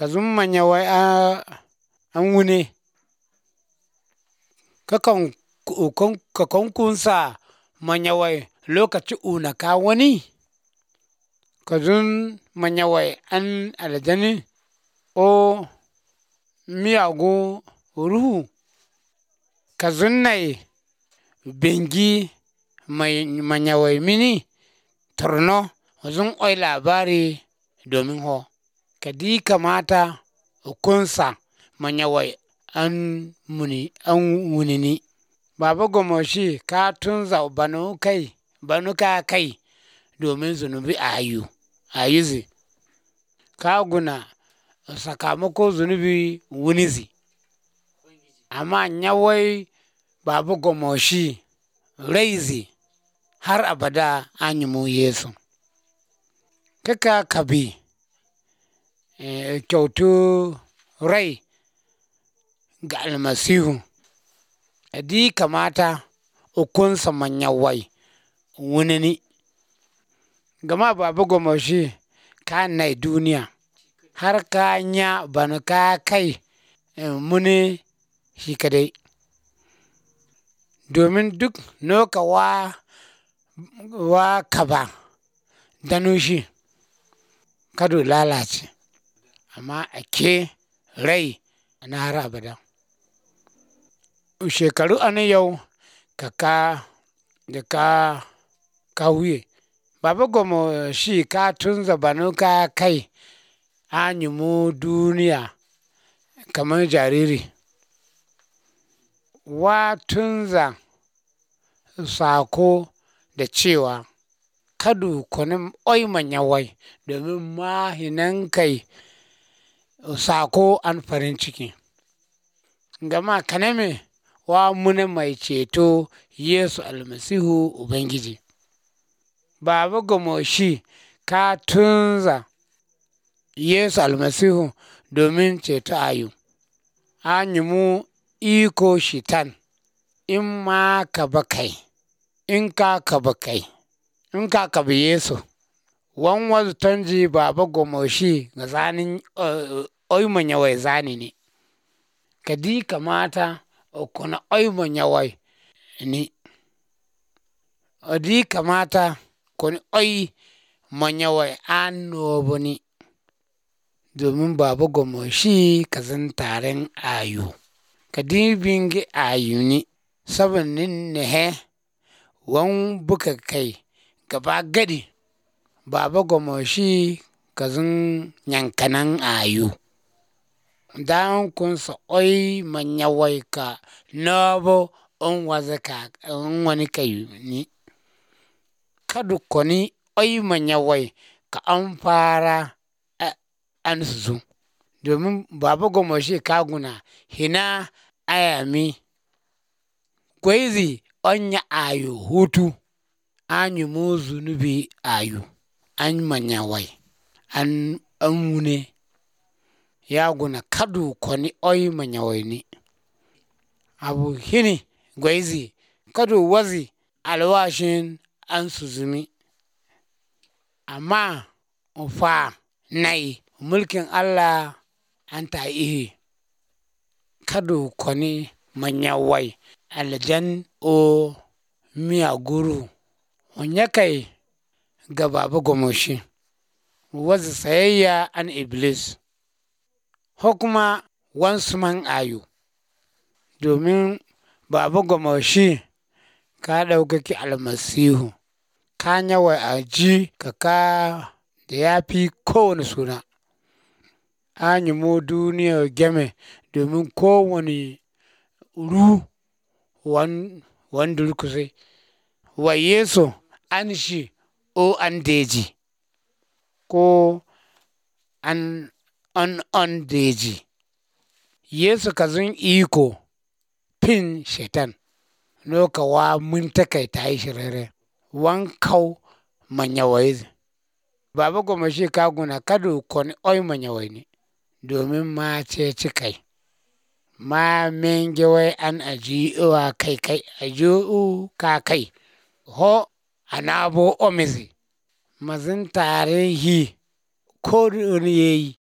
ka zum manya wai a an wune kakan kakon kunsa manya wai lokaci una ka wani ka zun manya wai an aljani o miyagu ruhu ka zun nai bengi manya wai mini torno zun oi labari domin ho kadi kamata kunsa manya wai an muni an wunini baba gomoshi ka tunza banu kai banu ka kai domin zunubi ayu ayuzi ka guna sakamako zunubi wunizi amma nyawai baba gomoshi raizi har abada anyumu yesu kaka kabi kyautu rai ga almasihu adi kamata ukunsa manya wai wunini gama baba gomoshi ka nai duniya har ka nya banu ka kai muni shi kadai domin duk noka wa wa kaba danushi kadu lalace amma ake rai na har abada shekaru ani yau kaka da ka ka wuye baba gomo shi ka tunza banu ka kai anyumu duniya kamar jariri wa tunza sako da cewa kadu kuni oi manya wai domin mahinan kai sako an farin ciki gama kaname wa muna mai ceto yesu almasihu ubangiji baba gomoshi ka tunza yesu almasihu domin ceto ayu anyumu iko shitan in ma ka ba kai in ka ka ba kai in ka ka bi yesu wan wazu tonji baba gomoshi ga zanin oi manya wai zani ne kadi kamata okuna oi manya wai ni odi kamata kuni oi manya wai an noboni domin baba gomoshi kazin taren ayu kadi bingi ayu ni sabin nin nehe wan buka kai gaba gadi baba gomoshi kazin yankanan ayu dan kunsa oi manya wai ka nobo on waza ka on wani kai ni kadu koni oi manya wai ka an fara an suzu domin baba gomoshi ka guna hina ayami kwaizi onya ayu hutu anyu mu zunubi ayu an manya wai an an wune ya guna kadu koni oi manya wai ni abu hini gwaizi kadu wazi alwashin an suzumi amma ufa nai mulkin allah an ta ihi kadu koni manya wai aljan o miya guru onya kai ga baba gomoshi wazi sayayya an iblis ko kuma wansu man ayu domin baba gomoshi ka ɗaukaki almasihu ka yawa a ji ka ka da ya fi kowane suna an yi mu duniya game domin kowane ru wan durkusai wa yesu an shi o an deji ko an an on deji yesu ka zun iko fin shetan loka wa mun takai ta yi shirere wan kau manya wai baba goma shi ka guna kadu koni oi manya wai ne domin ma ce ci kai ma menge wai an aji wa kai kai aji ka kai ho anabo omizi mazin tare hi ko yayi